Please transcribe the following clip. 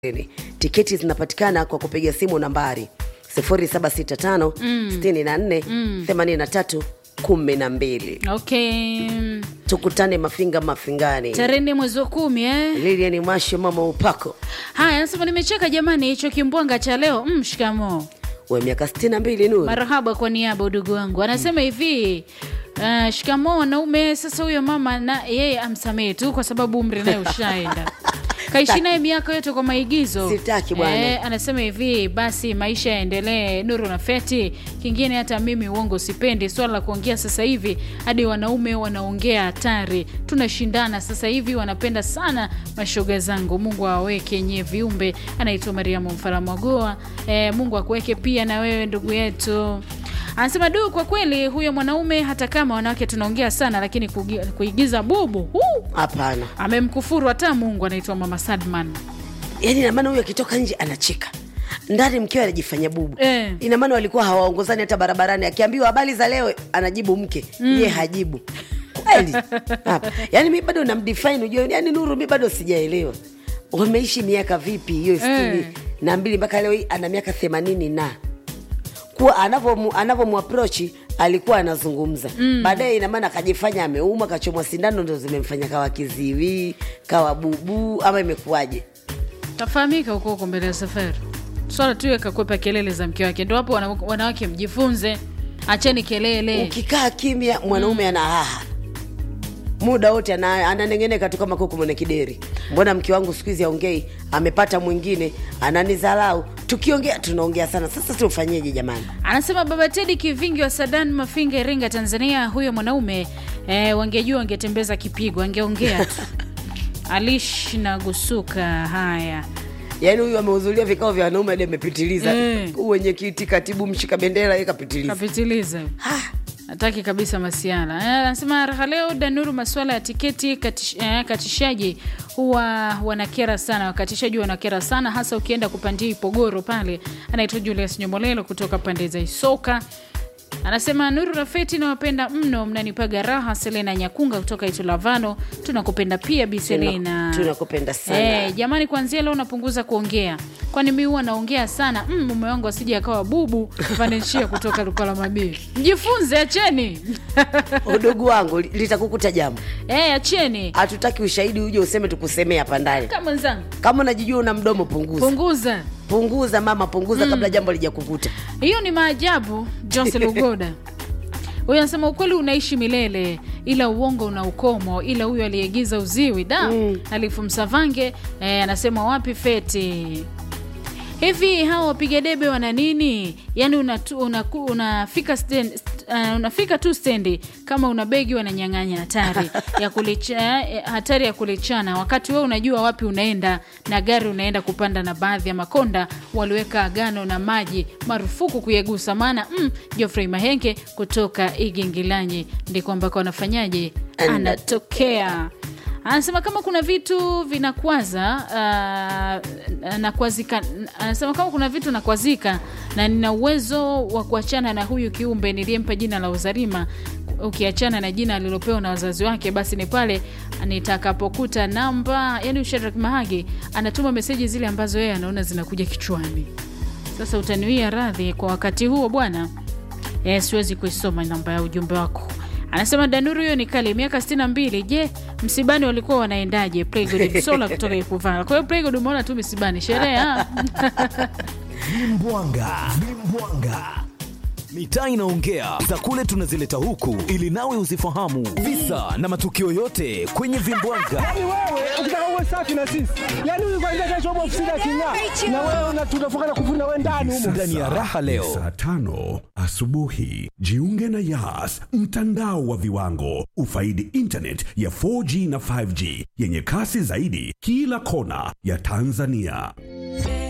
tiketi zinapatikana kwa kupiga simu nambari 0765 64 83 12 okay tukutane mafinga mafingani tarehe nne mwezi wa kumi eh? lilian mwashe mama upako haya nasema nimecheka jamani hicho kimbwanga cha leo mm, shikamoo we miaka 62 nuru marahaba kwa niaba udugu wangu anasema hivi uh, shikamoo wanaume sasa huyo mama na yeye amsamehe tu kwa sababu umri naye ushaenda kaishi naye miaka yote kwa maigizo Sitaki bwana. Eh, anasema hivi basi maisha yaendelee nuru na feti kingine hata mimi uongo sipendi swala la kuongea sasa hivi hadi wanaume wanaongea hatari tunashindana sasa hivi wanapenda sana mashoga zangu mungu awaweke nyie viumbe anaitwa mariamu mfaramwagoa eh, mungu akuweke pia na wewe ndugu yetu anasema du kwa kweli huyo mwanaume hata kama wanawake tunaongea sana lakini kugi- kuigiza bubu huu, hapana amemkufuru hata mungu anaitwa mama sadman yaani inamaana huyu akitoka nje anacheka ndani mkewe anajifanya bubu Eh. ina maana walikuwa hawaongozani hata barabarani akiambiwa habari za leo anajibu mke mm. ye hajibu kweli Hapa. yaani mi bado namdefine ujue yaani nuru mi bado sijaelewa wameishi miaka vipi hiyo sitini Eh. na mbili mpaka leo hii ana miaka themanini na kuwa anavyomu- anavyomuaprochi alikuwa anazungumza mm. baadaye inamaana akajifanya ameuma kachomwa sindano ndo zimemfanya kawa kiziwi kawa bubu ama imekuwaje tafahamika huko huko mbele ya safari swala tu yakakwepa kelele za mke wake ndo hapo wana- wanawake mjifunze acheni kelele ukikaa kimya mwanaume ana haha muda wote ana- ananengeneka tu kama kuku mwenye kideri mbona mke wangu siku hizi aongei amepata mwingine ananizalau tukiongea tunaongea sana sasa tufanyeje jamani anasema baba tedi kivingi wa sadan mafinga iringa tanzania huyo mwanaume eh, wangejua wangetembeza kipigo angeongea tu alish na gusuka haya yaani huyu amehudhuria vikao vya wanaume hadi amepitiliza Eh. wenye kiti katibu mshika bendera ye kapitiliza kapitiliza hataki kabisa masiala Eh, anasema raha leo danuru masuala ya tiketi katish, eh, katishaji huwa wanakera sana wakatishaji wanakera sana hasa ukienda kupandia ipogoro pale anaitwa julius nyomolelo kutoka pande za isoka anasema nuru rafeti nawapenda mno mnanipaga raha selena nyakunga kutoka itulavano tunakupenda pia bi selena tunakupenda sana Eh, jamani kuanzia leo napunguza kuongea kwani mi huwa naongea sana mm, mume wangu asije akawa bubu vanenshia kutoka lukala mabii mjifunze acheni udugu wangu li- litakukuta jambo eh, acheni hatutaki ushahidi uje useme tukusemee hapa ndani kama mwenzangu kama unajijua una mdomo punguza punguza punguza mama punguza kabla jambo lijakukuta hiyo ni maajabu jose lugoda huyu anasema ukweli unaishi milele ila uongo una ukomo ila huyu aliyegiza uziwi da mm. alifu msavange eh, anasema wapi feti hivi hawa wapiga debe wana nini yaani unatu- unaku- unafika stand, uh, unafika tu stendi kama una begi wananyang'anya hatari ya kulicha, eh, hatari ya kulichana wakati wewe unajua wapi unaenda na gari unaenda kupanda na baadhi ya makonda waliweka agano na maji marufuku kuyagusa maana mm, Geoffrey mahenge kutoka igingilanyi ndiko ambako anafanyaje Ana- anatokea anasema kama kuna vitu vinakwaza uh, nakwazika anasema kama kuna vitu nakwazika na nina uwezo wa kuachana na huyu kiumbe niliyempa jina la uzarima ukiachana na jina alilopewa na wazazi wake basi ni pale nitakapokuta namba yani usharak mahagi anatuma meseji zile ambazo yeye anaona zinakuja kichwani sasa utaniwia radhi kwa wakati huo bwana e, siwezi kuisoma namba ya ujumbe wako anasema danuru hiyo ni kali miaka 62 je msibani walikuwa wanaendaje playgod msola kutoka ikuvala kwa hiyo playgod umeona tu misibani sherehe ah. Vimbwanga, vimbwanga. Mitaa inaongea za kule tunazileta huku ili nawe uzifahamu visa na matukio yote kwenye vimbwanga. Yaani wewe ukitaka uwe safi na sisi, yaani huyu kwanza kesho hapo ofisini aking'aa, na wewe una- tunafunga na kufuna wewe ndani humo. Ndani ya raha leo Saa tano asubuhi jiunge na Yas, mtandao wa viwango. Ufaidi internet ya 4G na 5G yenye kasi zaidi kila kona ya Tanzania.